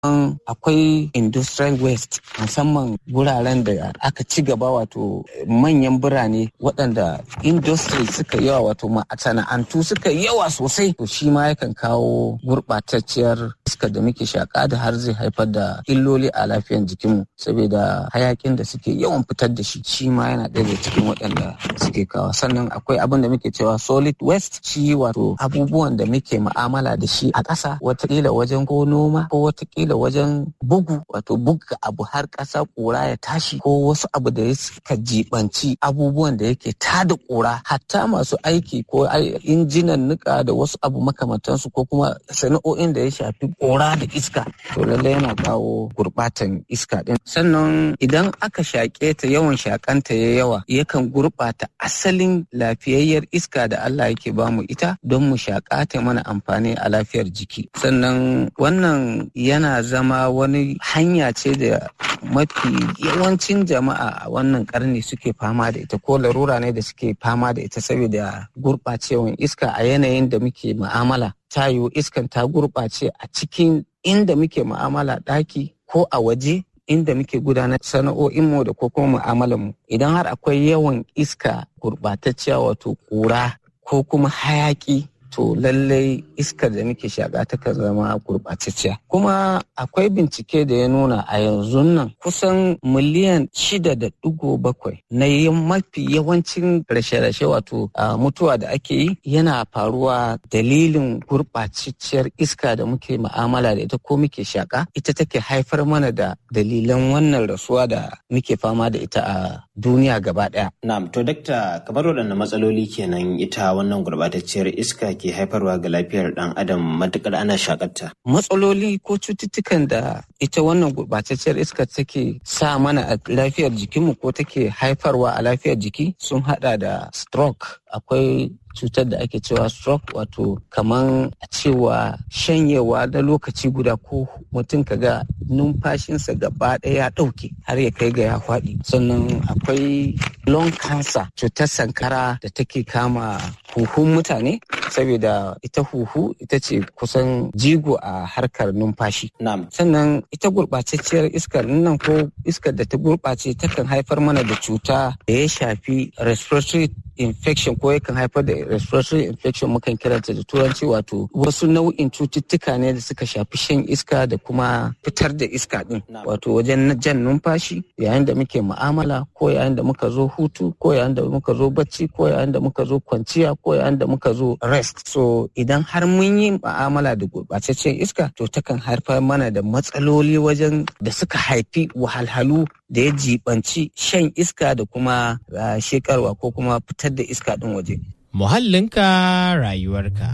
akwai industrial waste musamman wuraren da aka ci gaba wato manyan birane waɗanda industry suka yawa wato masana'antu suka yawa sosai to shi ma yakan kawo gurɓatacciyar iska da muke shaƙa da har zai haifar da illoli a lafiyar jikinmu saboda hayakin da suke yawan fitar da shi shi ma yana ɗaya da cikin waɗanda suke kawo sannan akwai abin da muke cewa solid waste shi wato abubuwan da muke ma'amala da shi a ƙasa watakila wajen ko noma ko watakila wajen bugu wato buga abu har ƙasa ƙura ya tashi ko wasu abu da ya suka jibanci abubuwan da yake tada ƙura hatta masu aiki ko injinan nika da wasu abu makamantansu ko kuma sana'o'in da ya shafi ƙura da iska to lallai yana kawo gurɓatan iska ɗin sannan idan aka shaƙe ta yawan shaƙanta ya yawa yakan gurɓata asalin lafiyayyar iska da Allah yake bamu ita don mu shaƙa ta mana amfani a lafiyar jiki sannan wannan yana zama wani hanya ce da mafi yawancin jama'a a wannan karni suke fama da ita ko larura ne da suke fama da ita saboda gurɓacewan iska a yanayin da muke mu'amala ta yiwu iskan ta gurɓace a cikin inda muke mu'amala ɗaki ko a waje inda muke gudanar sana'o'inmu da ko kuma mu'amalanmu idan har akwai yawan iska gurɓatacciya wato ƙura ko kuma hayaƙi to lallai iskar da muke shaƙa takan zama gurɓatacciya. Kuma akwai bincike da ya nuna a yanzu nan kusan miliyan shida da ɗigo bakwai na mafi yawancin rashe-rashe wato mutuwa da ake yi yana faruwa dalilin gurɓatacciyar iska da muke ma'amala da ita ko muke shaƙa ita take haifar mana da dalilan wannan rasuwa da muke fama da ita a duniya gaba ɗaya. Na'am to dakta kamar waɗanne matsaloli kenan ita wannan gurɓatacciyar iska ke haifarwa ga lafiyar ɗan adam matukar ana shakarta. Matsaloli ko cututtukan da ita wannan gurɓatacciyar iska take sa mana a lafiyar jikinmu ko take haifarwa a lafiyar jiki sun haɗa da stroke akwai cutar da ake cewa stroke wato kaman a cewa shanyewa na lokaci guda ko mutum kaga numfashinsa gaba ɗaya ya ɗauke har ya kai ga ya faɗi sannan akwai lung cancer cutar sankara da take kama huhun mutane saboda ita huhu ita ce kusan jigo a harkar numfashi sannan ita gurɓatacciyar iskar nan ko iskar da ta gurɓace takan haifar mana da cuta da ya shafi respiratory infection ko yakan haifar da respiratory infection mukan kiranta da turanci wato wasu nau'in cututtuka ne da suka shafi shan iska da kuma fitar da iska din wato wajen jan numfashi yayin da muke mu'amala ko yayin da muka zo hutu ko yayin da muka zo bacci ko yayin da muka zo kwanciya ko yayin da muka zo rest so idan har mun yi mu'amala da gurɓataccen iska to takan haifar mana da matsaloli wajen da suka haifi wahalhalu da ya jibanci shan iska da kuma shekarwa ko kuma fitar da iska ɗin waje. Muhallinka rayuwarka.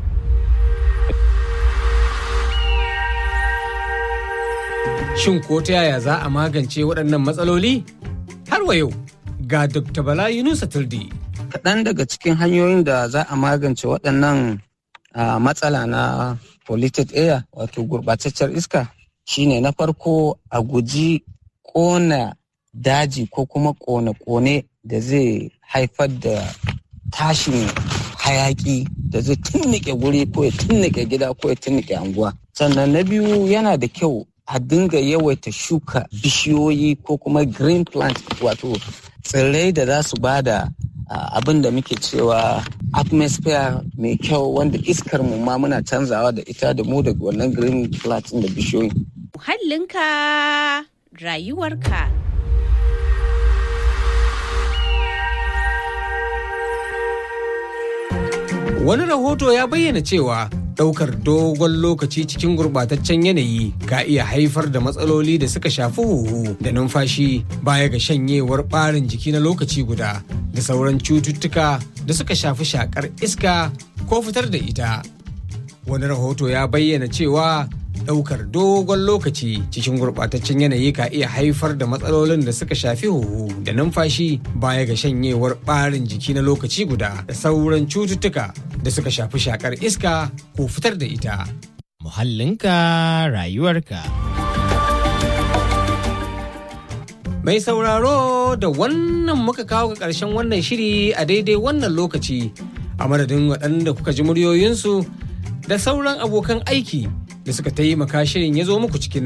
Shin ko ta yaya za a magance waɗannan matsaloli? Har wa yau ga Dr. Bala Yunusa Turdi. Kaɗan daga cikin hanyoyin da za a magance waɗannan matsala na polluted air wato gurɓataccen iska shine na farko a guji ƙona daji ko kuma ƙone-ƙone da zai haifar da tashin hayaki da zai tunnike guri ko ya tunnike gida ko ya tunnike anguwa. Sannan na biyu yana da kyau a dinga yawaita shuka bishiyoyi ko kuma green plant wato tsirrai da za su bada abin da muke cewa atmosphere mai kyau wanda iskar mu ma muna canzawa da ita da mu da wannan green plant da bishiyoyi. Muhallinka rayuwarka. Wani rahoto ya bayyana cewa ɗaukar dogon lokaci cikin gurɓataccen yanayi ka iya haifar da matsaloli da suka shafi huhu da numfashi baya ga shanyewar ɓarin jiki na lokaci guda da sauran cututtuka da suka shafi shakar iska ko fitar da ita. Wani rahoto ya bayyana cewa ɗaukar dogon lokaci cikin gurɓataccen yanayi ka iya haifar da matsalolin da suka shafi huhu da numfashi baya ga shanyewar ɓarin jiki na lokaci guda da sauran cututtuka da suka shafi shakar iska ko fitar da ita. Muhallinka rayuwarka. Mai sauraro da wannan muka kawo ga ƙarshen wannan shiri a daidai wannan lokaci a madadin waɗanda kuka ji muryoyinsu da sauran abokan aiki da suka taimaka shirin ya zo muku cikin